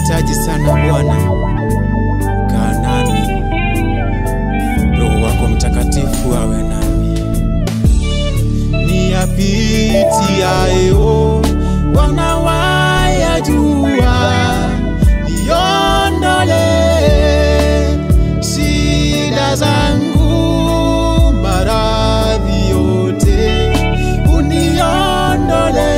nakuhitaji sana Bwana, kaa nami, Roho wako Mtakatifu awe nami. Niyapitiayo Bwana wayajua, niondole shida zangu, maradhi yote uniondole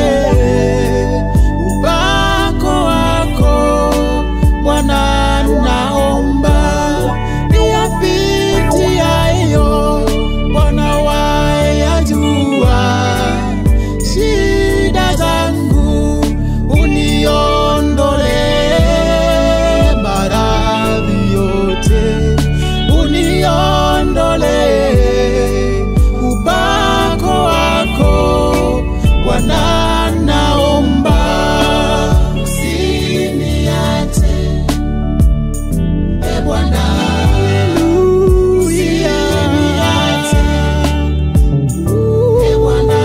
upako wako Bwana, naomba niyapitiayo Bwana wayajua shida zangu uniondole maradhi yote uniondole upako wako Bwana naomba usiniache e Bwana usiniache e Bwana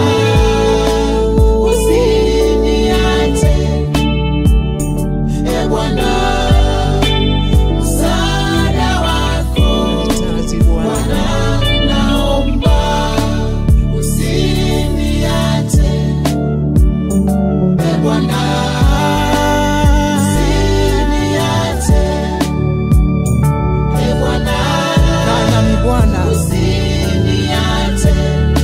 usiniache e Bwana msaada wako Bwana naomba usiniache e Bwana usiniache e Bwana nami Bwana, usiniache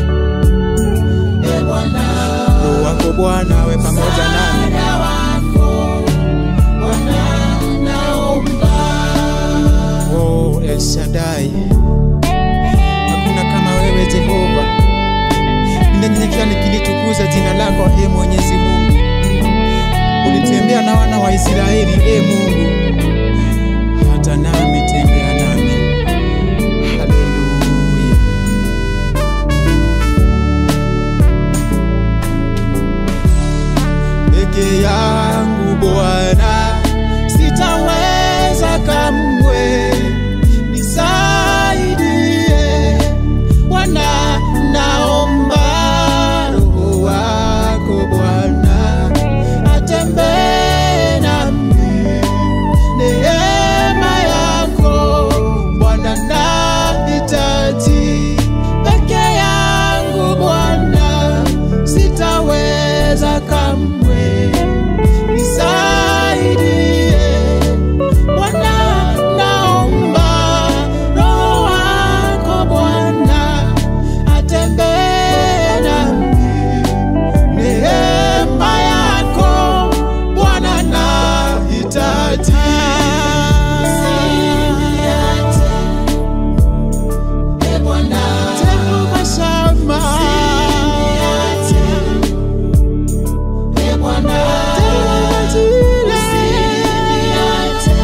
e Bwana Roho wako Bwana awe pamoja nami. msaada wako Bwana naomba Oh, El Shaddai, hakuna kama wewe Jehova. Ninanyenyekea nikilitukuza jina lako, e Mwenyezi Mungu. Ulitembea na wana wa Israeli, e Mungu, hata nami tembea nami. Haleluya. peke yangu Bwana, sitaweza kamwe, nisaidie Bwana, naomba Roho wako Bwana atembee nami, neema yako Bwana nahitaji, peke yangu Bwana sitaweza kamwe, nisaidie Bwana, naomba Roho wako Bwana atembee nami, neema yako Bwana nahitaji. Usiniache, e Bwana, Jehova Shama, usiniache e Bwana, usiniache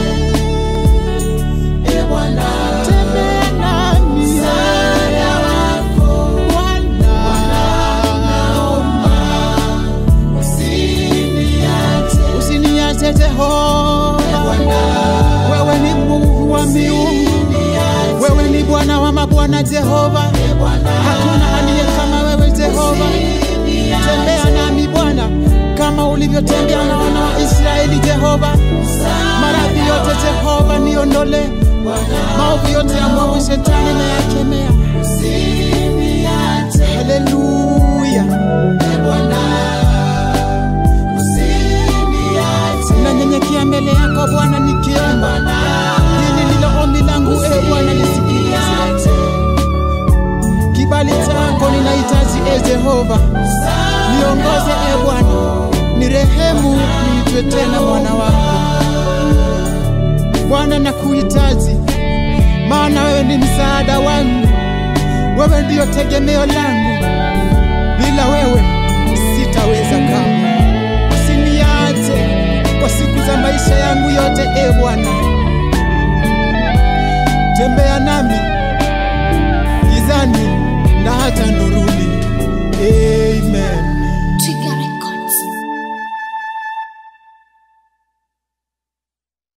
e Bwana, tembea nami, msaada wako Bwana, naomba usiniache, usiniache Jehova, wewe ni Mungu wa miungu, wewe ni Bwana wa mabwana Jehova, hakuna aliye kama wewe Jehova. Tembea nami Bwana kama ulivyotembea na wana wa Israeli Jehova. Maradhi yote Jehova niondole, maovu yote ya mwovu shetani na yakemea. Haleluya. Nanyenyekea mbele yako Bwana nikiomba, hili ndilo ombi langu e Bwana, lisikilize. Kibali chako ninahitaji e Jehova, niongoze e Bwana, nirehemu, niitwe tena mwana wako. Bwana nakuhitaji, maana wewe ni msaada wangu, wewe ndiyo tegemeo langu. Bila wewe sitaweza kamwe. Usiniache kwa siku za maisha yangu yote e Bwana, tembea nami gizani na hata nuru